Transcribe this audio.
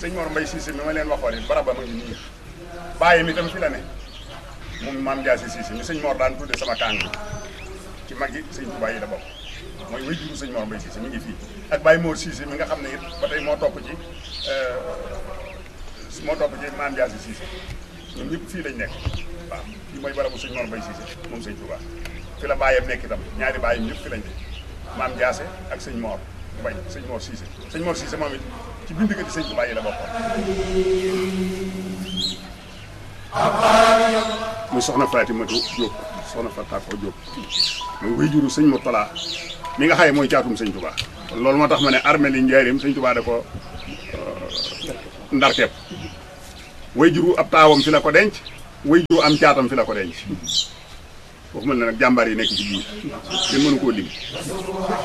sëñ Mor Mbay Siise mi ma leen waxoon it barab ba ma ngi nii bàyyi mi tam fi la ne moom maam Jaasi Siise mi sëñ Mor daan tudde sama kàng ci mag yi sëñ Tuubaa yi la bokk mooy way juru sëñ Mor Mbay Siise mi ngi fii ak Baye Mor Siise mi nga xam ne it ba tey moo topp ci moo topp ci maam Jaasi Siise ñoom ñëpp fii lañ nekk waaw fii mooy barabu sëñ Mor Mbay Siise moom sëñ Tuubaa fi la bàyyam nekk itam ñaari bàyyam ñëpp fi lañ nekk maam Jaase ak sëñ Mor Mbay sëñ Mor Siise sëñ Mor Siise moom it ci bindikati sëñ Tuubaa yi la bokkoon muy soxna Fatimatu Jóob soxna Fatako Jóob muy way juru sëñ Murtala mi nga xaye mooy caatum sëñ Tuubaa kon loolu moo tax ma ne armée li njaarim sëñ Tuubaa da ko ndarkeep way juru ab taawam fi la ko denc way juru am caatam fi la ko denc waxuma ne nag jàmbaar yi nekk ci biir kenn mënu koo lim